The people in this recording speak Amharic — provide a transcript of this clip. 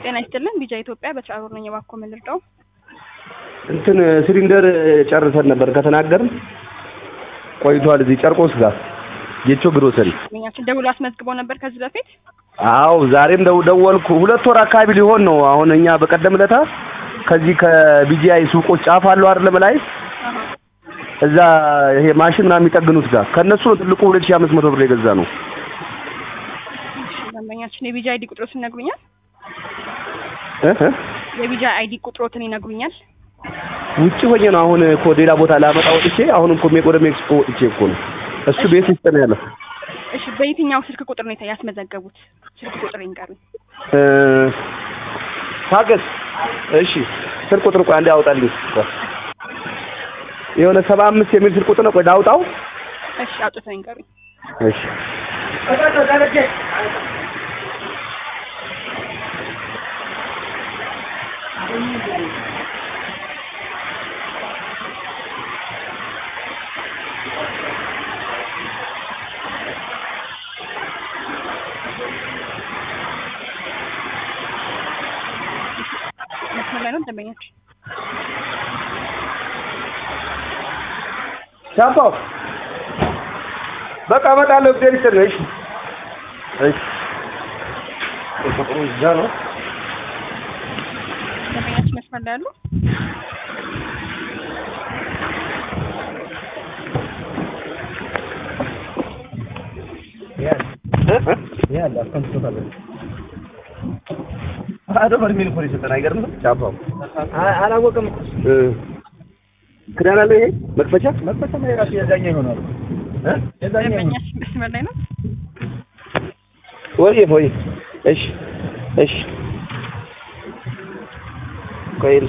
ጤና ይስጥልን ቢጃ ኢትዮጵያ በትራሮር ነኝ። እባክዎ ምን ልርዳው? እንትን ሲሊንደር ጨርሰን ነበር ከተናገርን ቆይቷል። እዚህ ጨርቆስ ጋር ጌቾ ግሮሰሪ። እኛችን ደውሎ አስመዝግበው ነበር ከዚህ በፊት አዎ ዛሬም ደው ደወልኩ። ሁለት ወር አካባቢ ሊሆን ነው። አሁን እኛ በቀደም ለታ ከዚህ ከቢጂአይ ሱቆች ጫፍ አለው አይደለም ላይ አሃ። እዛ ይሄ ማሽን ምናምን የሚጠግኑት ጋር ከነሱ ነው ትልቁ 2500 ብር የገዛ ነው። እሺ ደንበኛችን የቢጃ አይዲ ቁጥሮትን ይነግሩኛል? እ እ የቢጃ አይዲ ቁጥሮትን ይነግሩኛል? ውጭ ሆኜ ነው አሁን እኮ ሌላ ቦታ ላመጣ ወጥቼ አሁን እኮ ወደ ሜክሲኮ ወጥቼ እኮ ነው። እሱ ቤት ውስጥ ነው ያለው። እሺ በየትኛው ስልክ ቁጥር ነው ያስመዘገቡት? ስልክ ቁጥር ይንገሩኝ። እ ታገስ። እሺ ስልክ ቁጥር ቆይ አንዴ አውጣልኝ። ቆይ የሆነ ሰባ አምስት የሚል ስልክ ቁጥር ነው። ቆይ ላውጣው። እሺ አውጥተው ይንገሩኝ። እሺ መስመር ላይ ነው ደንበኛችን? ሻምፓው በቃ እመጣለሁ። እግዚአብሔር ይስጥልኝ። እሺ እሺ ቁጥሩ እዛ ነው። ደንበኛችን መስመር ላይ አሉ? ያለ አስቀምጦታል። አዶ በርሜል እኮ ነው የሰጠን። አይገርምም? ሻምፓው አላወቅም። እ ክዳን አለው ይሄ መክፈቻ መክፈቻ ነው የራሱ የዛኛ ይሆናል። እ የዛኛ ይሆናል። ደንበኛችን መስመር ላይ ነው? ወይ ወይ እሺ እሺ ቆይ